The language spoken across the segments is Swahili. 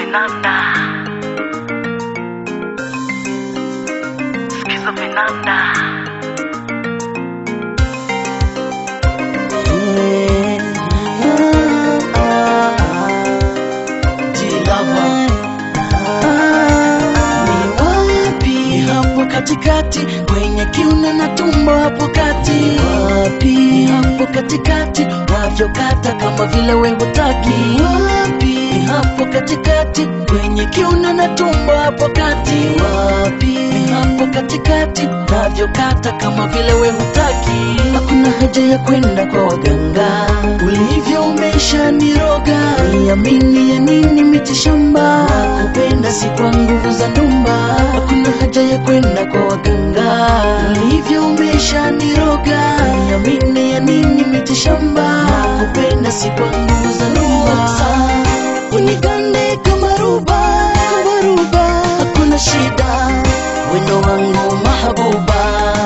vinanda, sikiza vinanda. Ni wapi hapo katikati kwenye kiuno na tumbo hapo kati wapi hapo katikati navyokata kama vile we hutaki wapi hapo katikati kwenye kiuno na tumbo hapo kati wapi hapo katikati navyokata kama vile we hutaki hakuna haja ya kwenda kwa waganga ulivyo umeisha niroga niamini ya nini mitishamba kupenda si kwa nguvu za ndumba hakuna haja ya kwenda kwa waganga ulivyo umeisha niroga niamini ya nini mitishamba kupenda si kwa nguvu za ndumba unigande kama ruba kama ruba hakuna shida wendo wangu mahabuba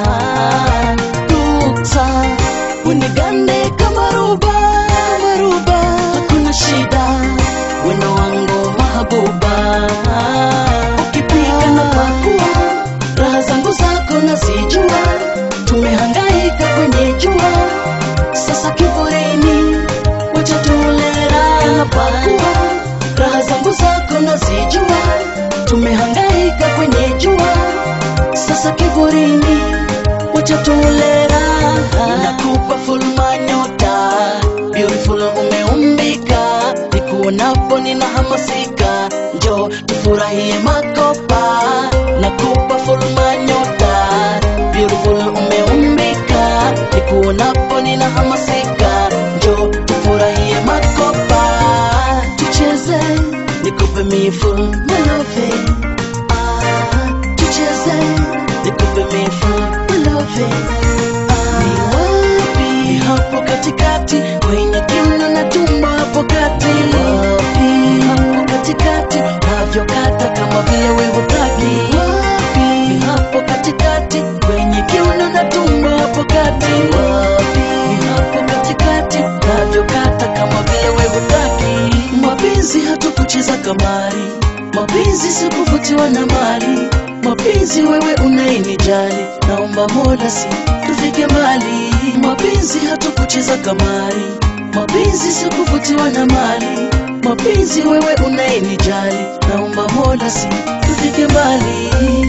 dukta unigande kama ruba kama ruba hakuna shida wendo wangu mahabuba ukipika na pakua raha zangu zako nazijua tumehangaika kwenye jua sasa kivoreni wacha tulera na pakua raha zangu zako nazijua tumehangaika kwenye jua sasa kivorini wacha tulera nakupa fulma nyota beautiful umeumbika nikuonapo ninahamasika njo tufurahie makopa nakupa fulma nyota beautiful umeumbika nikuonapo ninahamasika njo tufurahie makopa tucheze nikupe mifu malove ah, tucheze nikupe mifu malove ni wapi hapo katikati kwenye kiuno na tumbo hapo kati wapi hapo katikati navyokata kama vile we hutaki wapi hapo katikati kwenye kiuno na tumbo hapo kati wapi hapo katikati navyokata kama vile we hutaki mapenzi hatukucheza kamari mapenzi sikuvutiwa na mali mapenzi wewe unayenijali naomba mola si tufike mbali mapenzi hatukucheza kamari mapenzi sikuvutiwa na mali mapenzi wewe unayenijali naomba mola si tufike mbali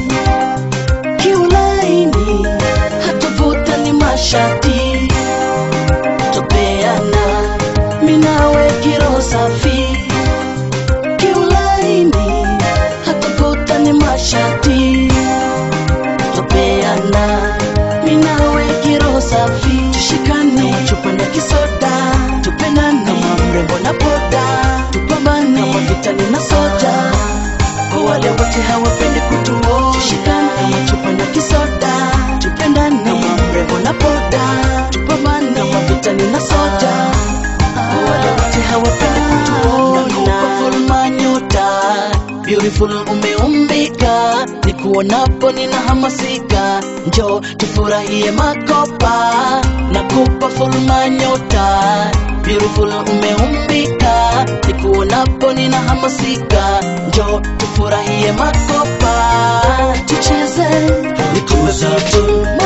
kiulaini hatuvuta ni mashati topeana minawe kiroho safi kiulaini hatuvuta ni mashati topeana minawe kiroho safi tushikane chupanda kisoda tupendane kama mrembo na boda tupambane kama vitani na soja kwa wale wote hawapendi kutuo tushikane kama chupanda kisoda tupendane kama mrembo na boda tupambane kama vitani na soja kwa wale wote hawapendi kutuona fulma nyota beautiful umeumbika nikuonapo ninahamasika njo tufurahie makopa nakupa fulma nyota beautiful umeumbika nikuonapo ninahamasika njo tufurahie makopa tucheze nikupe vitu